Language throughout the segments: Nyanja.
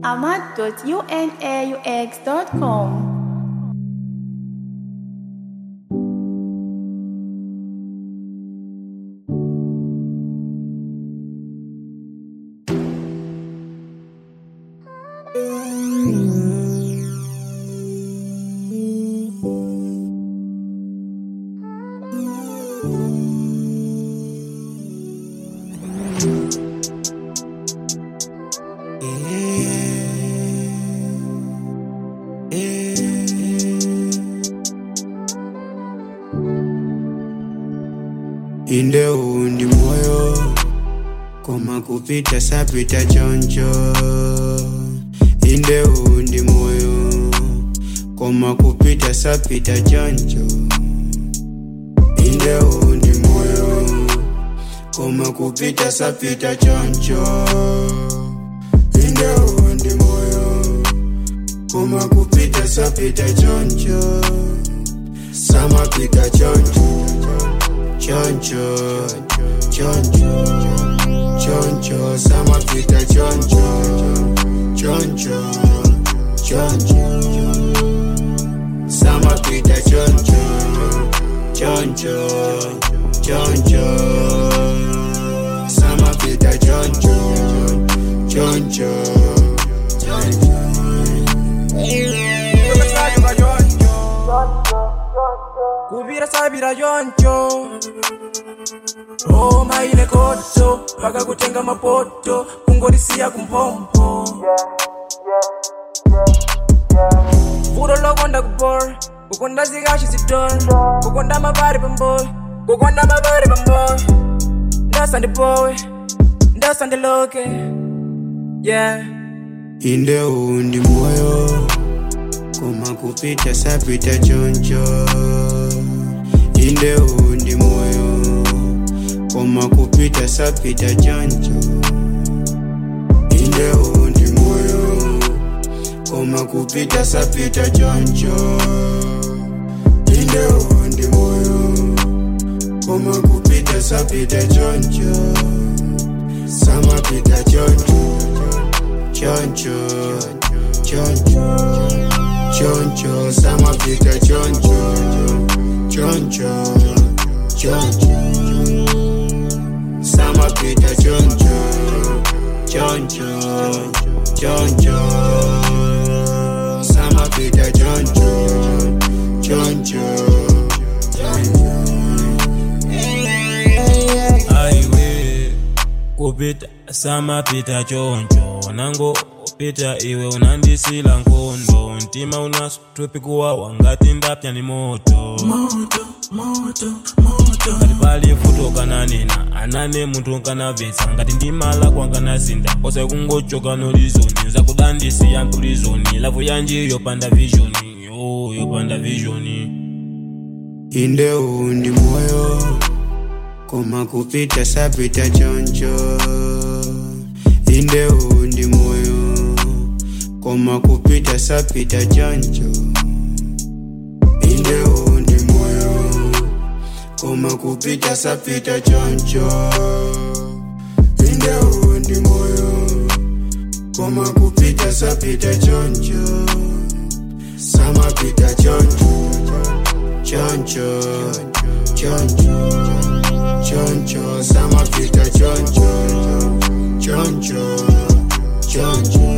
ahmad.unaux.com. inde undi moyo koma kupita sapita choncho inde undi moyo koma kupita sapita choncho inde undi moyo koma kupita sapita choncho inde undi moyo koma kupita sapita choncho samapita choncho choncho choncho choncho samapita choncho choncho choncho samapita choncho choncho choncho samapita choncho choncho kubira sabira yoncho roma ile koto paka kutenga mapoto kungorisiya kumpompo vuro lokonda kubor kukonda zikashi zidor kukonda mabari pamboy kukonda mabari pamboy ndasa ndipowe ndasa ndiloke yeah inde undi moyo koma kupita sapita choncho inde undi moyo koma kupita sapita choncho inde undi moyo koma kupita sapita choncho inde undi moyo koma kupita sapita choncho samapita choncho choncho choncho choncho samapita choncho choncho choncho samapita choncho choncho choncho samapita choncho choncho aiwe kupita samapita choncho nango upita iwe unandisila nkondo mtima unasutupi kuwawa ngati ndapya ni moto ngati pali futo kananena anane munthu kanabvetsa ngati ndimala kwanganasinda kosa kungochoka nolizoni zakudandisiya mpulizoni lavu yanji yopanda vizhoni yo yopanda vizhoni inde undi moyo koma kupita sapita choncho inde undi moyo koma kupita sapita choncho inde undi moyo koma kupita sapita choncho inde undi moyo koma kupita sapita choncho samapita choncho choncho choncho choncho samapita choncho choncho choncho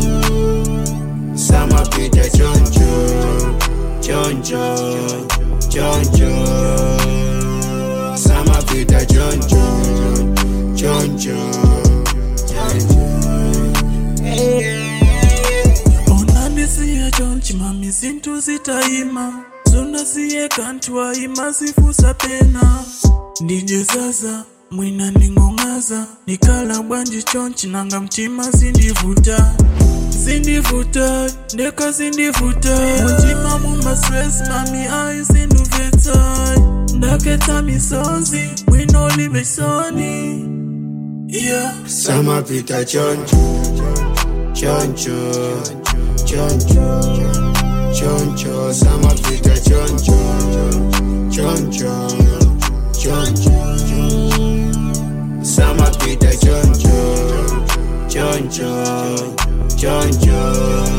samapita choncho choncho choncho samapita choncho choncho onandisiya chonchi mami zinthu zitayima zonasiye kanthu ayima zifusa pena ndijezaza mwina nding'ong'aza nikhala bwanji chonchi nanga mtima zindivuta zindivuta ndeka zindivuta muntima mumastress mami ayi zindubvetsa ndaketsa misozi mwinolibesoni yeah. samapita choncho choncho choncho choncho samapita choncho choncho choncho samapita choncho choncho choncho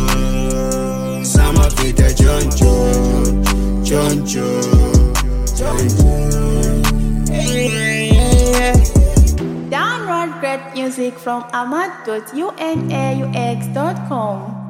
samapita choncho choncho choncho Download great music from ahmad.unaux.com.